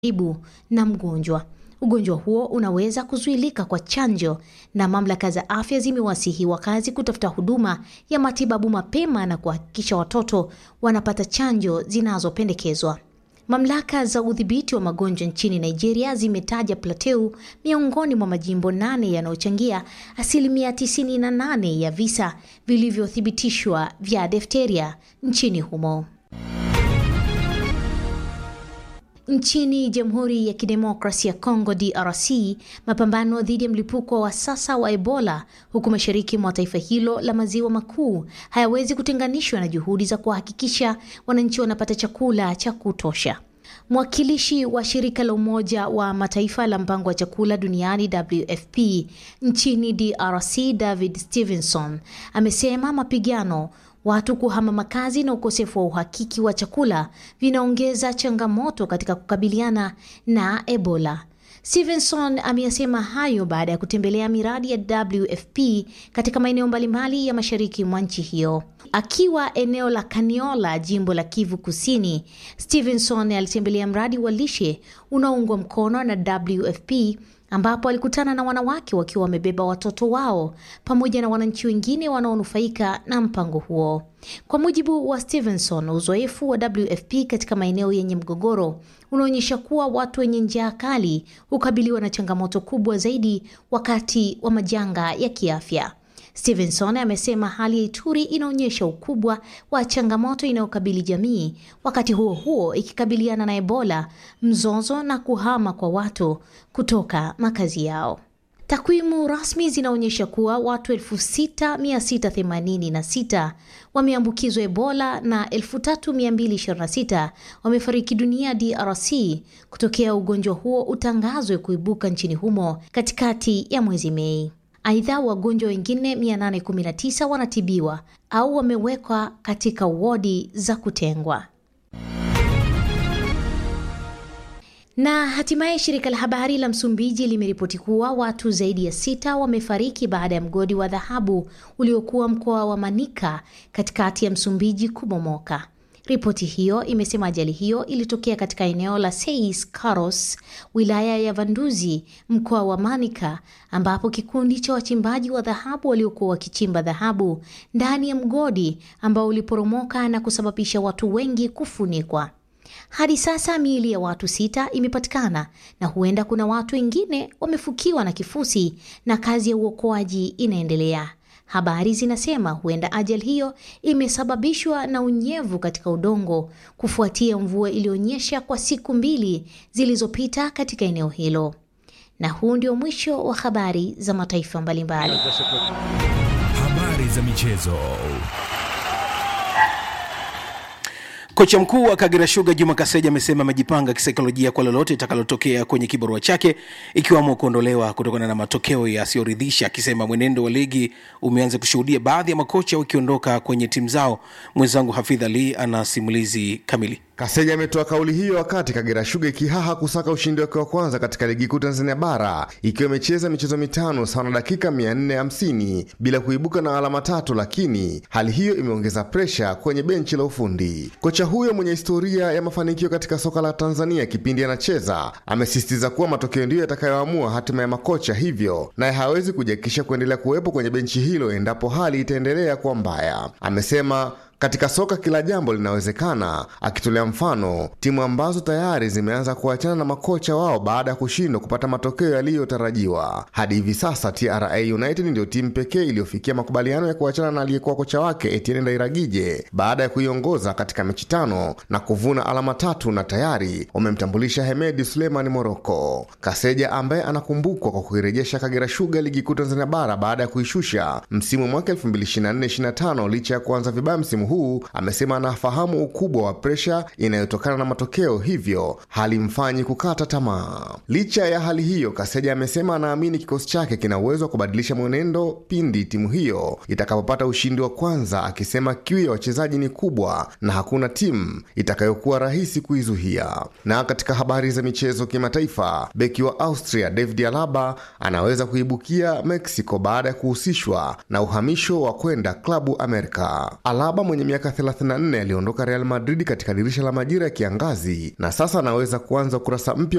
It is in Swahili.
karibu na mgonjwa. Ugonjwa huo unaweza kuzuilika kwa chanjo, na mamlaka za afya zimewasihi wakazi kutafuta huduma ya matibabu mapema na kuhakikisha watoto wanapata chanjo zinazopendekezwa. Mamlaka za udhibiti wa magonjwa nchini Nigeria zimetaja Plateau miongoni mwa majimbo nane yanayochangia asilimia 98 ya visa vilivyothibitishwa vya difteria nchini humo. Nchini Jamhuri ya Kidemokrasia ya Kongo DRC, mapambano dhidi ya mlipuko wa sasa wa Ebola huku mashariki mwa taifa hilo la maziwa makuu hayawezi kutenganishwa na juhudi za kuhakikisha wananchi wanapata chakula cha kutosha. Mwakilishi wa shirika la Umoja wa Mataifa la mpango wa chakula duniani WFP nchini DRC, David Stevenson amesema mapigano watu kuhama makazi na ukosefu wa uhakiki wa chakula vinaongeza changamoto katika kukabiliana na Ebola. Stevenson ameyasema hayo baada ya kutembelea miradi ya WFP katika maeneo mbalimbali ya mashariki mwa nchi hiyo. Akiwa eneo la Kaniola, jimbo la Kivu Kusini, Stevenson alitembelea mradi wa lishe unaoungwa mkono na WFP ambapo alikutana na wanawake wakiwa wamebeba watoto wao pamoja na wananchi wengine wanaonufaika na mpango huo. Kwa mujibu wa Stevenson, uzoefu wa WFP katika maeneo yenye mgogoro unaonyesha kuwa watu wenye njaa kali hukabiliwa na changamoto kubwa zaidi wakati wa majanga ya kiafya. Stevenson amesema hali ya Ituri inaonyesha ukubwa wa changamoto inayokabili jamii, wakati huo huo ikikabiliana na Ebola, mzozo na kuhama kwa watu kutoka makazi yao. Takwimu rasmi zinaonyesha kuwa watu 6686 wameambukizwa Ebola na 3226 wamefariki dunia DRC kutokea ugonjwa huo utangazwe kuibuka nchini humo katikati ya mwezi Mei. Aidha, wagonjwa wengine 819 wanatibiwa au wamewekwa katika wodi za kutengwa. Na hatimaye shirika la habari la Msumbiji limeripoti kuwa watu zaidi ya sita wamefariki baada ya mgodi wa dhahabu uliokuwa mkoa wa Manica katikati ya Msumbiji kubomoka. Ripoti hiyo imesema ajali hiyo ilitokea katika eneo la Seis Carlos, wilaya ya Vanduzi, mkoa wa Manica, ambapo kikundi cha wachimbaji wa dhahabu waliokuwa wakichimba dhahabu ndani ya mgodi ambao uliporomoka na kusababisha watu wengi kufunikwa. Hadi sasa miili ya watu sita imepatikana na huenda kuna watu wengine wamefukiwa na kifusi na kazi ya uokoaji inaendelea. Habari zinasema huenda ajali hiyo imesababishwa na unyevu katika udongo kufuatia mvua iliyonyesha kwa siku mbili zilizopita katika eneo hilo. Na huu ndio mwisho wa habari za mataifa mbalimbali. Habari za michezo. Kocha mkuu wa Kagera Sugar Juma Kaseja amesema amejipanga kisaikolojia kwa lolote itakalotokea kwenye kibarua chake ikiwamo kuondolewa kutokana na matokeo yasiyoridhisha, akisema mwenendo wa ligi umeanza kushuhudia baadhi ya makocha wakiondoka kwenye timu zao. Mwenzangu Hafidh Ali ana simulizi kamili. Kaseja ametoa kauli hiyo wakati Kagera Sugar ikihaha kusaka ushindi wake wa kwanza katika ligi kuu Tanzania bara ikiwa imecheza michezo mitano sawa na dakika 450 bila kuibuka na alama tatu, lakini hali hiyo imeongeza presha kwenye benchi la ufundi. Kocha huyo mwenye historia ya mafanikio katika soka la Tanzania kipindi anacheza amesisitiza kuwa matokeo ndiyo yatakayoamua hatima ya makocha, hivyo naye hawezi kujiakikisha kuendelea kuwepo kwenye benchi hilo endapo hali itaendelea kuwa mbaya. Amesema katika soka kila jambo linawezekana, akitolea mfano timu ambazo tayari zimeanza kuachana na makocha wao baada ya kushindwa kupata matokeo yaliyotarajiwa. Hadi hivi sasa TRA United ndiyo timu pekee iliyofikia makubaliano ya kuachana na aliyekuwa kocha wake Etienne Ndairagije baada ya kuiongoza katika mechi tano na kuvuna alama tatu, na tayari wamemtambulisha Hemedi Suleiman Moroko. Kaseja ambaye anakumbukwa kwa kuirejesha Kagera Sugar ligi kuu Tanzania bara baada ya kuishusha msimu mwaka 2024/25 licha ya kuanza vibaya msimu huu amesema anafahamu ukubwa wa presha inayotokana na matokeo, hivyo halimfanyi kukata tamaa. Licha ya hali hiyo, Kaseja amesema anaamini kikosi chake kina uwezo wa kubadilisha mwenendo pindi timu hiyo itakapopata ushindi wa kwanza, akisema kiu ya wachezaji ni kubwa na hakuna timu itakayokuwa rahisi kuizuia. Na katika habari za michezo kimataifa, beki wa Austria David Alaba anaweza kuibukia Mexico baada ya kuhusishwa na uhamisho wa kwenda klabu Amerika. Alaba mwenye mwenye miaka 34 aliondoka Real Madrid katika dirisha la majira ya kiangazi na sasa anaweza kuanza ukurasa mpya